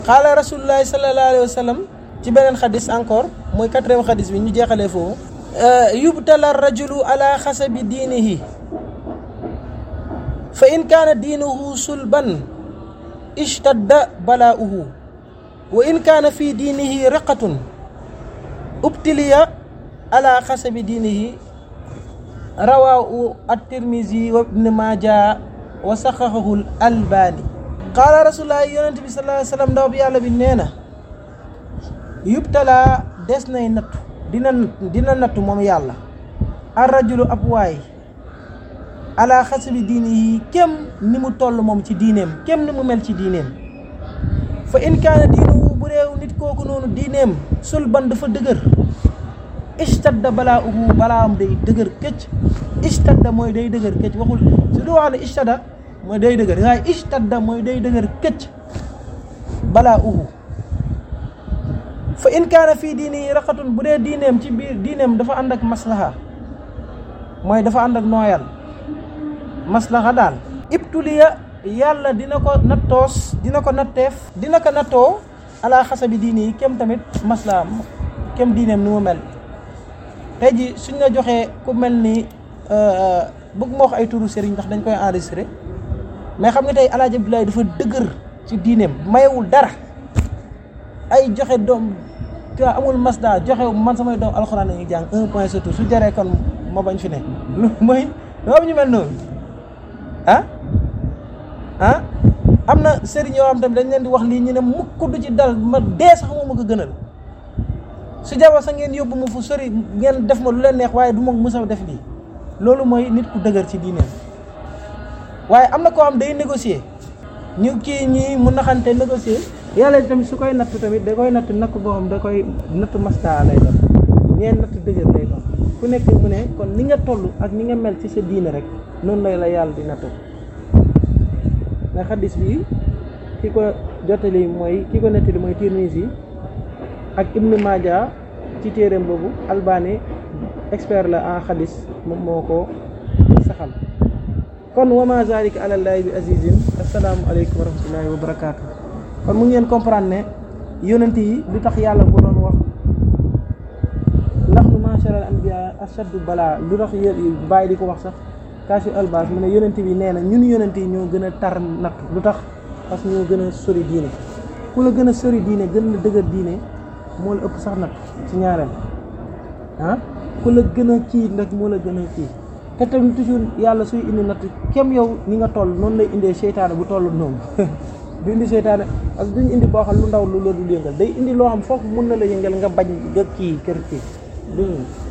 qaala rasulullahi sallallahu alayhi wa sallam ci beneen xadis encore mooy quatrième xadis bi ñu jeexalee foofu yubtala rajulu ala xasabi diinihi fa in kaana diinuhu sulban ishtadda balaa'uhu wa in kaana fi diinihi riqatun ubtiliya ala xasabi diinihi rawaahu at-tirmisi wa ibn maaja wa saxaxahu al-albaani qaala rasulullah yonent bi sallallahu alayhi wa sallam ndaw bi yàlla bi nee na yubtala des nay nattu dina dina nattu moom yàlla ar rajulu ab waay ala xasabi diinihi kem ni mu toll moom ci diineem kem ni mu mel ci diineem fa in kaana diinuhu bu réew nit kooku noonu diineem sulban dafa dëgër istadda balaa uhu balaa am day dëgër këcc istadda mooy day dëgër këcc waxul su du wax ne istadda mooy day dëgër waaye istadda mooy day dëgër këcc balaa uhu fa in kaana fii diini raqatun bu dee diineem ci biir diineem dafa ànd ak maslaha mooy dafa ànd ak nooyal maslaha daal ibtuliya yàlla dina ko nattoos dina ko natteef dina ko nattoo ala xasabi diini yi kem tamit maslaha kem diineem ni mu mel tey ji suñ la joxee ku mel ni bëgg moo wax ay turu sëriñ ndax dañ koy enregistré mais xam nga tey alaaji Abdoulaye dafa dëgër ci diineem mayewul dara ay joxe doom tu amul masda joxe man samay doom alxuraan la ñuy jàng un point surtout su jaree kon ma bañ fi ne lu mooy loolu ñu mel noonu ah ah am na sëriñ yoo xam tamit dañ leen di wax lii ñu ne mukk du ci dal ma dee sax moo ma ko gënal su jaba sax ngeen yóbbu ma fu sori ngeen def ma lu leen neex waaye du ma mës a def lii loolu mooy nit ku dëgër ci diineem waaye am na koo xam day négocier ñu kii ñii mu naxante négocier yàlla tamit su koy natt tamit da koy natt natt boo xam da koy natt masta lay doon ñeen natt dëgër lay doon ku nekk mu ne kon ni nga toll ak ni nga mel ci sa diine rek noonu lay la yàlla di nattu mais xaddis bi ki ko jottali mooy ki ko nettali mooy Tirmisi ak Ibnu Maaja ci téeréem boobu Albani expert la en xaddis moom moo ko saxal kon wa ma zalika ala llahi bi azizin assalaamu aleykum wa rahmatullahi wa barakaatu kon mu ngeen comprendre ne yonent yi lu tax yàlla bu doon wax ndax nu macharal anbiya ashaddu balaa lu tax bàyyi di ko wax sax kaasu albas mu ne yonent bi nee na ñun yonent yi ñoo gën a tar natt lu tax parce que ñoo gën a sori diine ku la gën a sori diine gën la dëgër diine moo la ëpp sax natt ci ñaareel ah ku la gën a kii nag moo la gën a kii te tamit toujours yàlla suy indi natt kem yow ni nga toll noonu lay indee seytaane bu toll noonu du indi seytaane parce que duñu indi boo xam lu ndaw lu la dul yëngal day indi loo xam foofu mun na la yëngal nga bañ nga kii kër kii